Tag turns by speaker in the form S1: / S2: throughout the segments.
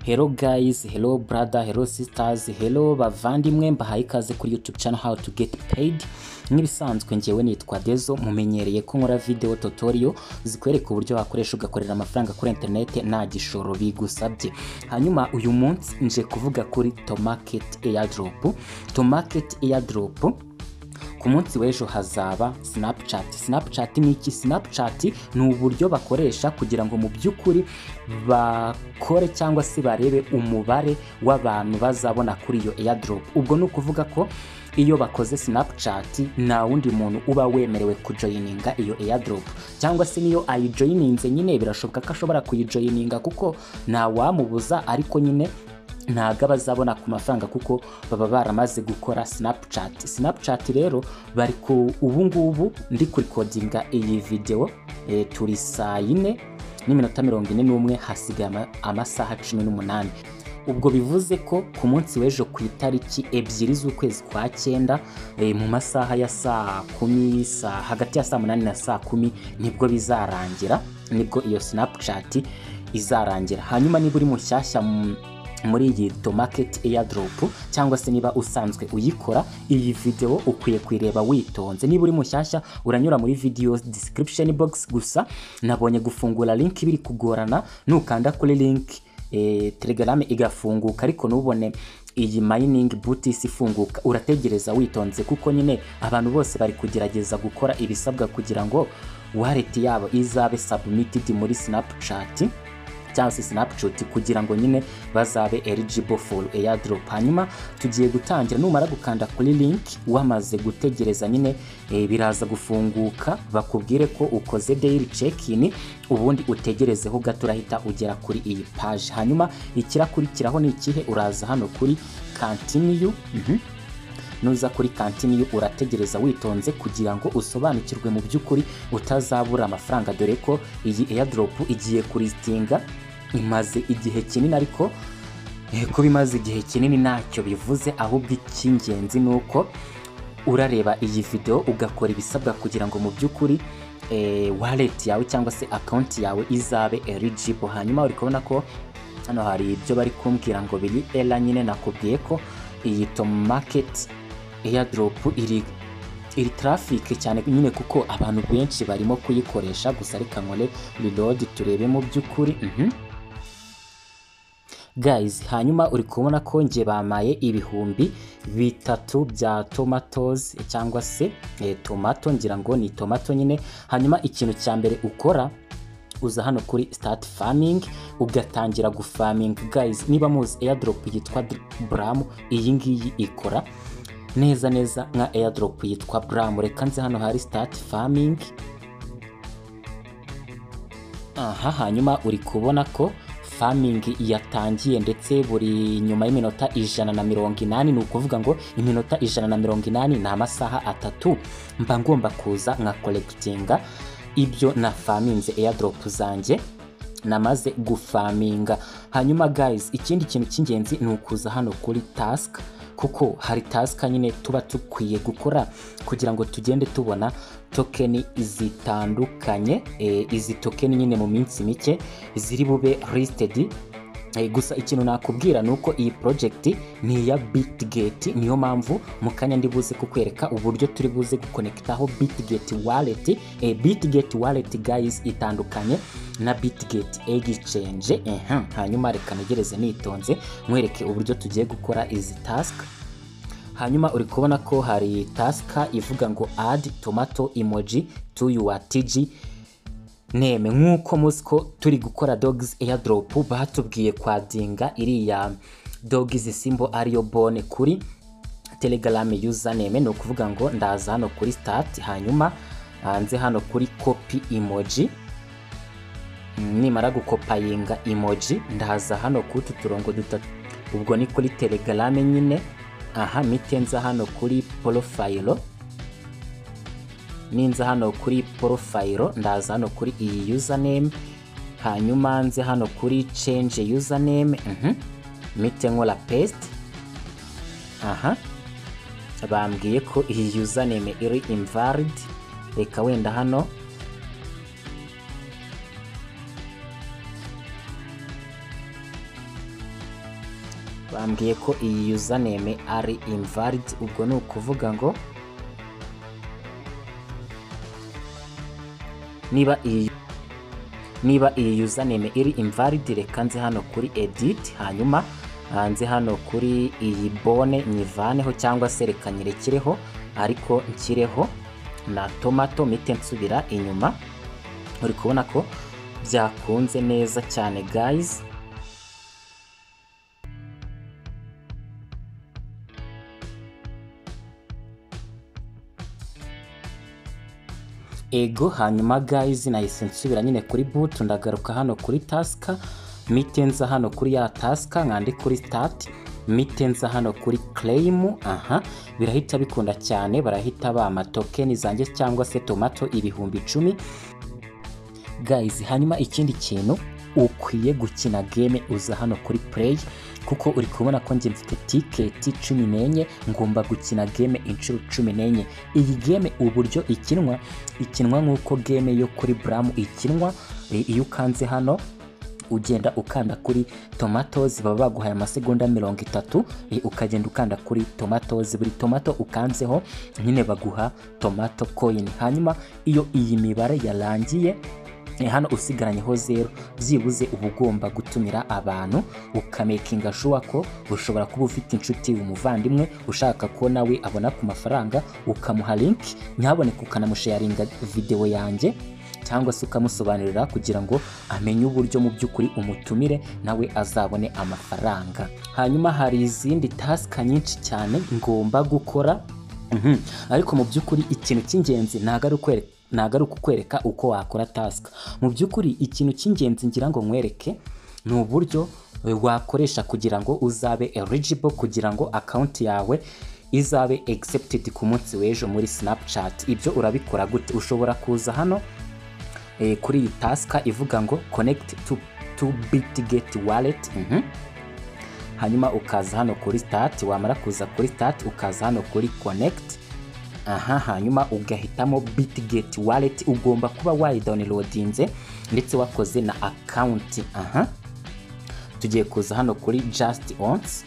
S1: Hello guys, hello brother, hello sisters, hello bavandimwe mbahaye ikaze kuri YouTube channel how to get paid. Nk'ibisanzwe ngewe nitwa Dezo mumenyereye ko nkora video tutorial zikwereka uburyo wakoresha ugakorera amafaranga kuri internet nta gishoro bigusabye. Hanyuma uyu munsi nje kuvuga kuri Tomarket Airdrop. Tomarket Airdrop ku munsi w'ejo hazaba Snapchat. Snapchat ni iki? Snapchat ni uburyo bakoresha kugira ngo mu by'ukuri bakore cyangwa se barebe umubare w'abantu bazabona kuri iyo airdrop. Ubwo ni ukuvuga ko iyo bakoze Snapchat nta wundi muntu uba wemerewe kujoyininga iyo airdrop cyangwa se niyo ayijoyininze nyine birashoboka ko ashobora kuyijoyininga kuko nta wamubuza ariko nyine ntabwo abazabona ku mafaranga kuko baba baramaze gukora sinapucati sinapucati rero bari ku ubu ngubu ndi kurikodinga iyi videwo eh, turi saa yine n'iminota mirongo ine n'umwe hasigaye ama- amasaha cumi n'umunani ubwo bivuze ko ku munsi w'ejo ku itariki ebyiri z'ukwezi kwa cyenda eh, mu masaha ya saa kumi saa hagati ya saa munani na saa kumi nibwo bizarangira nibwo iyo sinapucati izarangira hanyuma niba uri mushyashya mu- muri iyi domarket airdrop cyangwa se niba usanzwe uyikora iyi video ukwiye kuyireba witonze niba uri mushyashya uranyura muri video description box gusa nabonye gufungura link biri kugorana nukanda kuri link eh, telegram igafunguka ariko ntubone iyi mining booties ifunguka urategereza witonze kuko nyine abantu bose bari kugerageza gukora ibisabwa kugira ngo wallet yabo izabe submitted muri snapchat cyangwa se sinapucoti kugira ngo nyine bazabe eligible for airdrop hanyuma tugiye gutangira numara gukanda kuri link wamaze gutegereza nyine eh, biraza gufunguka bakubwire ko ukoze daily check-in ubundi utegerezeho gato urahita ugera kuri iyi page hanyuma ikirakurikiraho ni ikihe uraza hano kuri continue mhm nuza kuri kantini urategereza witonze kugira ngo usobanukirwe mu by'ukuri utazabura amafaranga dore ko iyi airdrop igiye kuritinga imaze igihe kinini ariko eh, kuba imaze igihe kinini ntacyo bivuze ahubwo icy'ingenzi ni uko urareba iyi video ugakora ibisabwa kugira ngo mu by'ukuri eh, wallet yawe cyangwa se account yawe izabe eligible hanyuma uri kubona ko hano hari ibyo bari kumbwira ngo biri era nyine nakubwiye ko iyi tomarket airdrop iri iri traffic cyane nyine kuko abantu benshi barimo kuyikoresha gusa reka nkore reload turebe mu by'ukuri mhm guys hanyuma uri kubona ko nge bamaye ibihumbi bitatu bya tomatoes cyangwa se eh, tomato ngira ngo ni tomato nyine hanyuma ikintu cya mbere ukora uza hano kuri start farming ugatangira gufarming guys niba muzi airdrop yitwa bram iyi ngiyi ikora neza neza nka airdrop yitwa bram reka nze hano hari start farming aha hanyuma uri kubona ko farming yatangiye ndetse buri nyuma y'iminota ijana na mirongo inani ni ukuvuga ngo iminota ijana na mirongo inani ni amasaha atatu mba ngomba kuza nka collectinga ibyo na farminze airdrop zanjye namaze gufaminga hanyuma guys ikindi kintu cy'ingenzi ni ukuza hano kuri task kuko hari task nyine tuba dukwiye gukora kugira ngo tugende tubona tokeni zitandukanye e, izi tokeni nyine mu minsi mike ziri bube listed Eh, gusa ikintu nakubwira ni uko iyi project ni iya bitgate niyo mpamvu mu kanya ndi buze kukwereka uburyo turi buze gukonekitaho bitgate wallet eh, bitgate wallet guys itandukanye na bitgate exchange Ehem, hanyuma reka negereze nitonze nkwereke uburyo tugiye gukora izi task hanyuma uri kubona ko hari task ivuga ngo add tomato emoji to your tg neme nk'uko muzi ko turi gukora dogs airdrop batubwiye kwadinga iriya dogs simbo ariyo bone kuri telegram username ni ukuvuga ngo ndaza hano kuri start hanyuma hanze hano kuri copy emoji Mm, nimara gukopayinga emoji ndaza hano kuri utu turongo dutatu ubwo ni kuri telegram nyine aha mpite nza hano kuri porofayiro ninza hano kuri porofayiro ndaza hano kuri iyi username hanyuma nze hano kuri change username mhm mite nkora paste aha bambwiye ko iyi username iri invalid reka wenda hano bambwiye ko iyi username ari invalid ubwo ni ukuvuga ngo niba iyi niba iyi username iri invalid reka nze hano kuri edit hanyuma hanze hano kuri iyi bone nyivaneho cyangwa se reka nyirekireho ariko nshyireho na tomato mite nsubira inyuma uri kubona ko byakunze neza cyane guys ego hanyuma guys nahise nsubira nyine kuri butu ndagaruka hano kuri tasika mite nza hano kuri ya tasika nkande kuri sitati mite nza hano kuri claim aha birahita bikunda cyane barahita bama tokeni zanjye cyangwa se tomato ibihumbi icumi guys hanyuma ikindi kintu ukwiye gukina game uza hano kuri play kuko uri kubona ko njye mfite tiketi cumi n'enye ngomba gukina game inshuro cumi n'enye iyi game uburyo ikinwa ikinwa nk'uko game yo kuri buramu ikinwa iyo ukanze hano ugenda ukanda kuri tomatoes baba baguhaye amasegonda mirongo itatu ukagenda ukanda kuri tomatoes buri tomato ukanzeho nyine baguha tomato coin hanyuma iyo iyi mibare yarangiye hano usigaranyeho zero byibuze uba ugomba gutumira abantu ukamekinga shuwa ko ushobora kuba ufite inshuti umuvandimwe ushaka ko nawe abona ku mafaranga ukamuha link ntaboneka ukanamusharinga videwo yanjye cyangwa se ukamusobanurira kugira ngo amenye uburyo mu by'ukuri umutumire nawe azabone amafaranga hanyuma hari izindi tasika nyinshi cyane ngomba gukora ariko mu by'ukuri ikintu cy'ingenzi ntabwo ari ukwereka ntabwo ari ukukwereka uko wakora tasika mu by'ukuri ikintu cy'ingenzi ngira ngo nkwereke ni uburyo wakoresha kugira ngo uzabe eligible kugira ngo akawunti yawe izabe accepted ku munsi w'ejo muri snapchat ibyo urabikora gute ushobora kuza hano kuri iyi tasika ivuga ngo konegiti tu biti geti wareti hanyuma ukaza hano kuri sitati wamara kuza kuri sitati ukaza hano kuri konegiti aha hanyuma ugahitamo biti geti wareti ugomba kuba wayidawunirodinze ndetse wakoze na akawunti aha tugiye kuza hano kuri jasiti onsi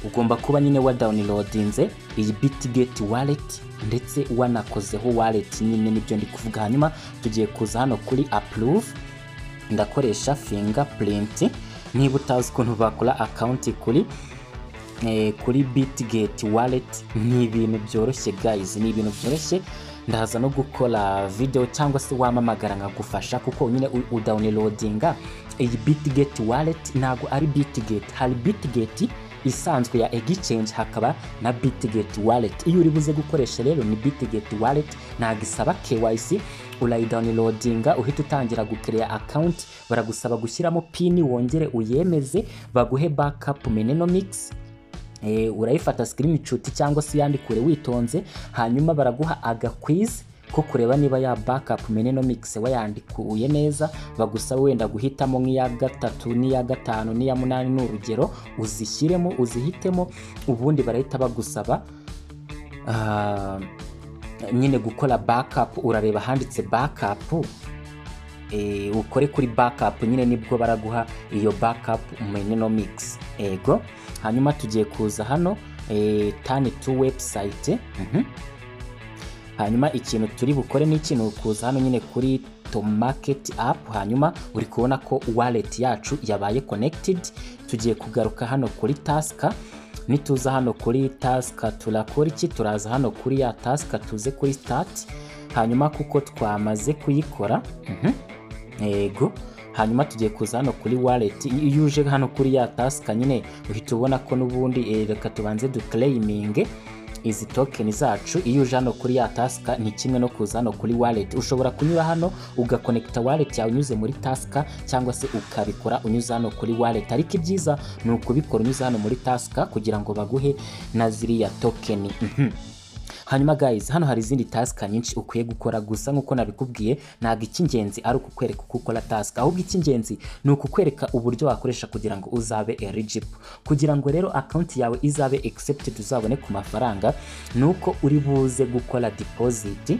S1: ugomba kuba nyine wadawunirodinze iyi biti geti wareti ndetse wanakozeho wallet nyine nibyo ndi kuvuga hanyuma tugiye kuza hano kuri approve ndakoresha fingerprint niba utazi ukuntu bakora account kuri eh, kuri bitgate wallet ni ibintu byoroshye guys ni ibintu byoroshye ndaza no gukora video cyangwa se wamamagara nkagufasha kuko nyine udawunirodinga iyi bitgate wallet ntabwo ari bitgate hari bitgate isanzwe ya egichange hakaba na bitgate wallet iyo uri buze gukoresha rero ni bitgate wallet ntabwo isaba KYC urayidawunirodinga uhita utangira gukereya akawunti baragusaba gushyiramo pini wongere uyemeze baguhe backup menenomics e, urayifata screenshot cyangwa se yandikure witonze hanyuma baraguha agakwizi ko kureba niba ya backup menenomics wayandikuye neza bagusaba wenda guhitamo nk'iya gatatu n'iya gatanu n'iya munani ni urugero uzishyiremo uzihitemo ubundi barahita bagusaba nyine gukora backup urareba handitse backup ukore kuri backup nyine nibwo baraguha iyo backup menenomics ego hanyuma tugiye kuza hano tani tu website hanyuma ikintu turi bukore ni ikintu kuza hano nyine kuri to market app hanyuma uri kubona ko wallet yacu yabaye connected tugiye kugaruka hano kuri tasika nituza hano kuri tasika turakora iki turaza hano kuri ya tasika tuze kuri start hanyuma kuko twamaze kuyikora yego hanyuma tugiye kuza hano kuri wallet iyo uje hano kuri ya tasika nyine uhita ubona ko n'ubundi reka tubanze duclaiminge izi tokeni zacu iyo uje hano kuri ya tasika ni kimwe no kuza hano kuri wallet ushobora kunyura hano ugakonekita wallet yawe unyuze muri tasika cyangwa se ukabikora unyuze hano kuri wallet ariko ibyiza ni ukubikora unyuze hano muri tasika kugira ngo baguhe na ziriya tokeni hanyuma guys hano hari izindi tasika nyinshi ukwiye gukora gusa nk'uko nabikubwiye ntabwo icy'ingenzi ari ukukwereka uko ukora tasika ahubwo icy'ingenzi ni ukukwereka uburyo wakoresha kugira ngo uzabe eligible kugira ngo rero akawunti yawe izabe accepted uzabone ku mafaranga ni uko uri buze gukora deposit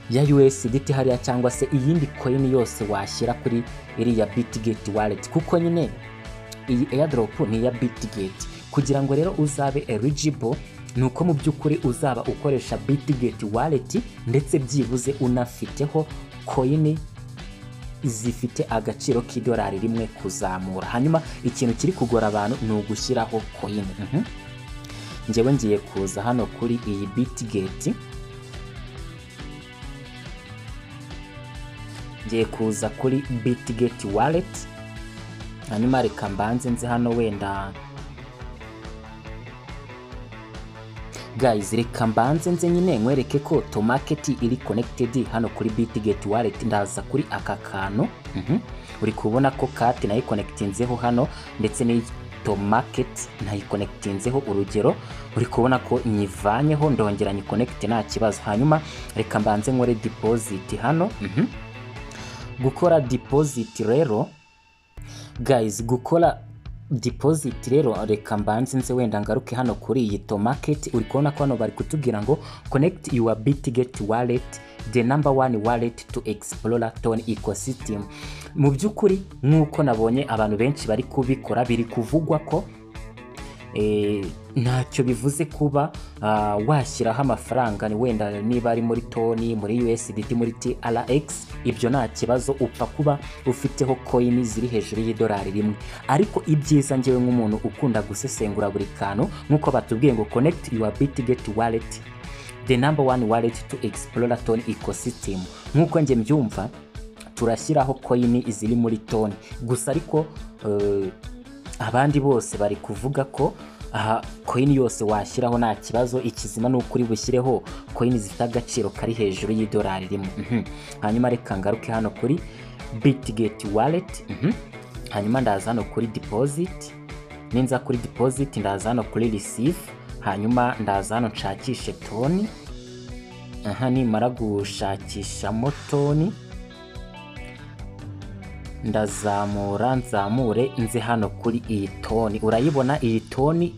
S1: ya USDT hariya cyangwa se iyindi coin yose washyira kuri iriya Bitget wallet kuko nyine iyi airdrop ni iya Bitget kugira ngo rero uzabe eligible ni uko mu by'ukuri uzaba ukoresha Bitget wallet ndetse byibuze unafiteho coin zifite agaciro k'idolari rimwe kuzamura hanyuma ikintu kiri kugora abantu ni ugushyiraho coin Mhm. njyewe ngiye kuza hano kuri iyi Bitget ngiye kuza kuri Bitget wallet hanyuma reka mbanze nzi hano wenda guys reka mbanze nze nyine nkwereke ko to market iri connected hano kuri Bitget wallet ndaza kuri aka kantu Mhm. uri kubona ko kati nayikonekitinzeho hano ndetse n'iyi to market nayikonekitinzeho urugero uri kubona ko nyivanyeho ndongera nyikonekite nta kibazo hanyuma reka mbanze nkore deposit hano Mhm. gukora deposit rero guys gukora deposit rero reka mbanze nze wenda ngaruke hano kuri iyi to market uri kubona ko hano bari kutubwira ngo connect your bitget wallet the number one wallet to explore ton ecosystem mu by'ukuri nk'uko nabonye abantu benshi bari kubikora biri kuvugwa ko eh, ntacyo bivuze kuba ah, washyiraho amafaranga ni wenda niba ari muri toni muri USDT muri TRX ibyo nta kibazo upfa kuba ufiteho coin ziri hejuru y'idolari rimwe ariko ibyiza njyewe nk'umuntu ukunda gusesengura buri kantu nk'uko batubwiye ngo connect your Bitget wallet the number one wallet to explore ton ecosystem nk'uko njye mbyumva turashyiraho coin ziri muri toni gusa ariko eh, abandi bose bari kuvuga ko aha coin yose washyiraho nta kibazo ikizima ni ukuri bushyireho coin zifite agaciro kari hejuru y'idolari rimwe Mhm. hanyuma reka ngaruke hano kuri bitget wallet Mhm. hanyuma ndaza hano kuri deposit ninza kuri deposit ndaza hano kuri receive hanyuma ndaza hano nshakishe toni aha nimara gushakishamo toni ndazamura nzamure nze hano kuri iyi toni urayibona iyi toni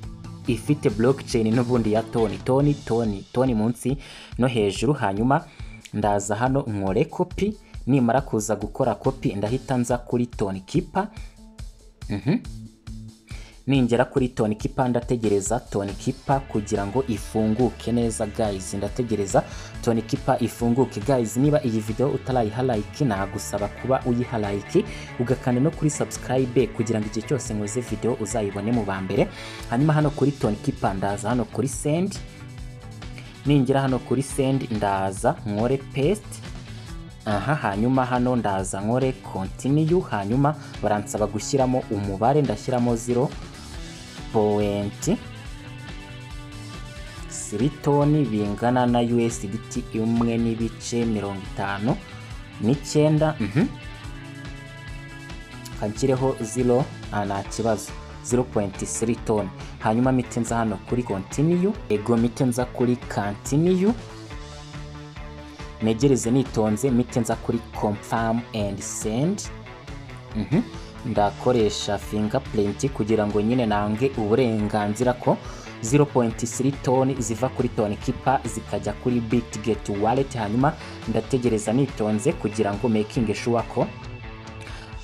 S1: ifite blockchain n'ubundi ya toni toni toni toni munsi no hejuru hanyuma ndaza hano nkore kopi nimara kuza gukora kopi ndahita nza kuri toni kipa ningera kuri toni kipa ndategereza toni kipa kugira ngo ifunguke neza guys ndategereza toni kipa ifunguke guys niba iyi video utarayiha like nagusaba kuba uyiha like ugakanda no kuri subscribe kugira ngo igihe cyose nkoze video uzayibone mu ba mbere hanyuma hano kuri toni kipa ndaza hano kuri send ningera hano kuri send ndaza nkore paste aha hanyuma hano ndaza nkore continue hanyuma baransaba gushyiramo umubare ndashyiramo 0 point siritoni bingana na USDT imwe n'ibice mirongo itanu n'icyenda mhm. kanshyireho 0 ah, nta kibazo 0.3 ton hanyuma mite nza hano kuri continue ego mite nza kuri continue negereze nitonze mite nza kuri confirm and send Mhm. ndakoresha fingerprint kugira ngo nyine nange uburenganzira ko 0.3 toni ziva kuri toni kipa zikajya kuri bitget wallet hanyuma ndategereza nitonze kugira ngo making sure ko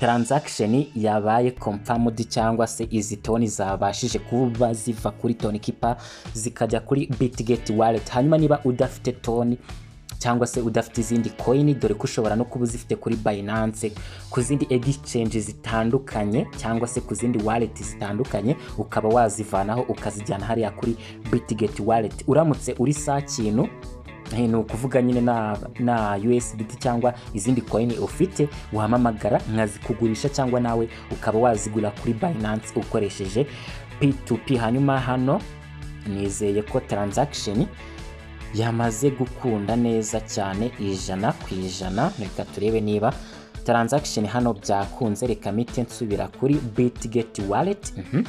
S1: transaction yabaye confirmed cyangwa se izi toni zabashije kuba ziva kuri toni kipa zikajya kuri bitget wallet hanyuma niba udafite toni cyangwa se udafite izindi coin dore ko ushobora no kuba uzifite kuri Binance ku zindi exchange zitandukanye cyangwa se ku zindi wallet zitandukanye ukaba wazivanaho ukazijyana hariya kuri Bitget wallet uramutse uri sa kintu eh, ni ukuvuga nyine na, na USDT cyangwa izindi coin ufite wampamagara nkazikugurisha cyangwa nawe ukaba wazigura kuri Binance ukoresheje P2P hanyuma hano nizeye ko transaction yamaze gukunda neza cyane ijana ku ijana reka turebe niba transaction hano byakunze reka mite nsubira kuri bitget wallet mhm.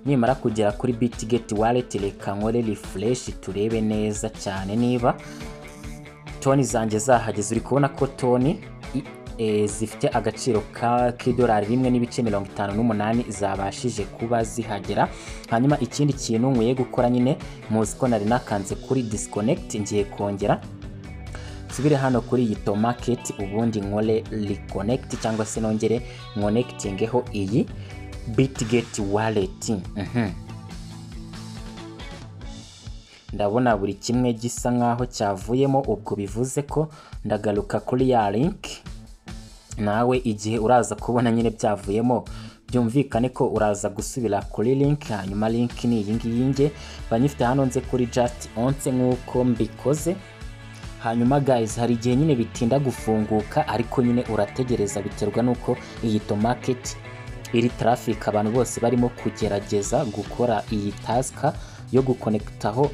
S1: nimara kugera kuri bitget wallet reka nkore refresh turebe neza cyane niba toni zanjye zahageze uri kubona ko toni i- eh, zifite agaciro ka k'idolari rimwe n'ibice mirongo itanu n'umunani zabashije kuba zihagera hanyuma ikindi kintu nkwiye gukora nyine muzi ko nari nakanze kuri disconnect ngiye kongera nsubire hano kuri iyi to market ubundi nkore reconnect cyangwa se nongere nkonekitingeho iyi bitget wallet Mhm. ndabona buri kimwe gisa nkaho cyavuyemo ubwo bivuze ko ndagaruka kuri ya link nawe igihe uraza kubona nyine byavuyemo byumvikane ko uraza gusubira kuri link hanyuma link ni iyi ngiyi nge banyifite hano nze kuri just once nk'uko mbikoze hanyuma guys hari igihe nyine bitinda gufunguka ariko nyine urategereza biterwa n'uko iyi to market iri traffic abantu bose barimo kugerageza gukora iyi task yo gukonekitaho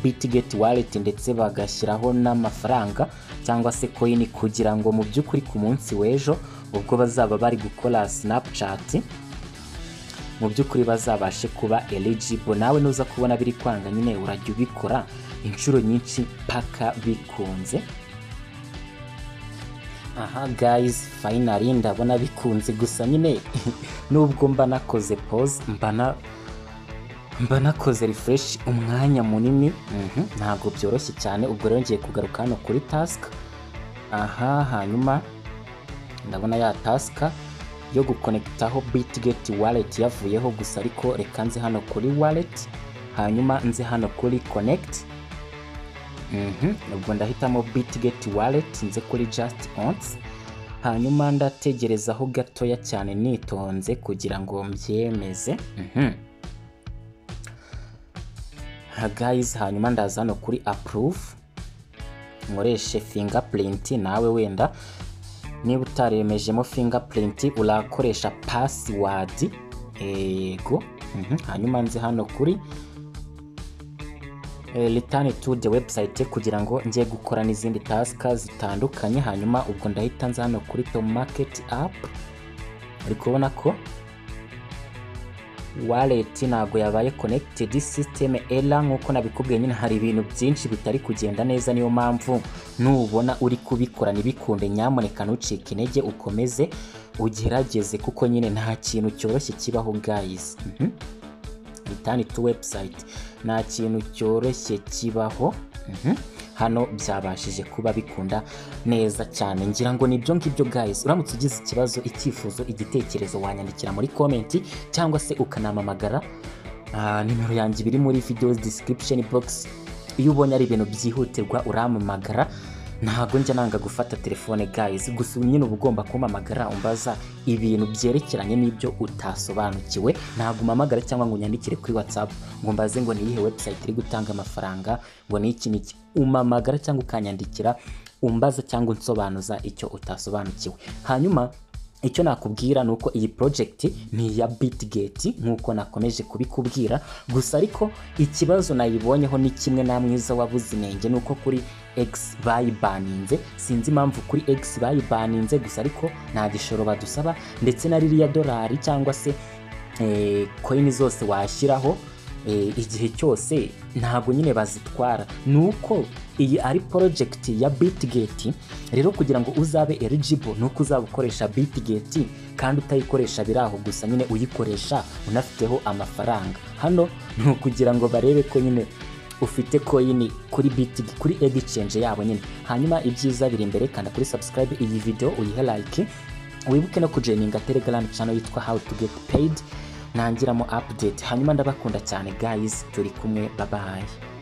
S1: bitget wallet ndetse bagashyiraho n'amafaranga cyangwa se coin kugira ngo mu by'ukuri ku munsi w'ejo ubwo bazaba bari gukora snapchat mu by'ukuri bazabashe kuba eligible nawe nuza kubona biri kwanga nyine urajya ubikora inshuro nyinshi paka bikunze aha guys finally ndabona bikunze gusa nyine nubwo mba nakoze pause mba na mba nakoze refresh umwanya munini mhm, ntabwo byoroshye cyane ubwo rero ngiye kugaruka hano kuri task aha hanyuma ndabona ya task yo gukonekitaho bitget wallet yavuyeho gusa ariko reka nze hano kuri wallet hanyuma nze hano kuri connect Mhm, ubwo ndahitamo bitget wallet nze kuri just once hanyuma ndategerezaho gatoya cyane nitonze kugira ngo mbyemeze Mhm. Ha, guys hanyuma ndaza hano kuri approve nkoreshe fingerprint nawe wenda niba utaremejemo fingerprint urakoresha password yego Mhm, hanyuma nze hano kuri eh, return to the website kugira ngo njye gukora n'izindi task zitandukanye hanyuma ubwo ndahita nza hano kuri to market app uri kubona ko wallet ntabwo yabaye connected system error nk'uko nabikubwiye nyine hari ibintu byinshi bitari kugenda neza niyo mpamvu nubona uri kubikora ntibikunde nyamuneka ntucike intege ukomeze ugerageze kuko nyine nta kintu cyoroshye kibaho guys Mhm. return to website nta kintu cyoroshye kibaho Mhm. hano byabashije kuba bikunda neza cyane ngira ngo nibyo ngibyo guys uramutse ugize ikibazo icyifuzo igitekerezo wanyandikira muri komenti cyangwa se ukanampamagara Ah, nimero yanjye ibiri muri video description box iyo ubonye ari ibintu byihutirwa urampamagara ntabwo njya nanga gufata telefone guys gusa ubu nyine uba ugomba kumpamagara umbaza ibintu byerekeranye n'ibyo utasobanukiwe ntabwo umpamagara cyangwa ngo unyandikire kuri whatsapp ngo mbaze ngo ni iyihe website iri gutanga amafaranga ngo ni iki n'iki umpamagara cyangwa ukanyandikira umbaza cyangwa unsobanuza icyo utasobanukiwe hanyuma icyo nakubwira ni uko iyi project ni iya bitgate nk'uko nakomeje kubikubwira gusa ariko ikibazo nayibonyeho ni kimwe na mwiza wabuze inenge ni uko kuri x bayibaninze sinzi impamvu kuri x bayibaninze gusa ariko nta gishoro badusaba ndetse na ririya dolari cyangwa se eh, coin zose washyiraho eh, igihe cyose ntabwo nyine bazitwara ni uko iyi ari project ya bitgate rero kugira ngo uzabe eligible ni uko uzaba ukoresha bitgate kandi utayikoresha biraho gusa nyine uyikoresha unafiteho amafaranga hano ni ukugira ngo barebe ko nyine ufite coin kuri bit kuri exchange yabo nyine hanyuma ibyiza biri imbere kanda kuri subscribe iyi video uyihe like wibuke no kujeninga telegram channel yitwa how to get paid nangiramo update hanyuma ndabakunda cyane guys turi kumwe babaye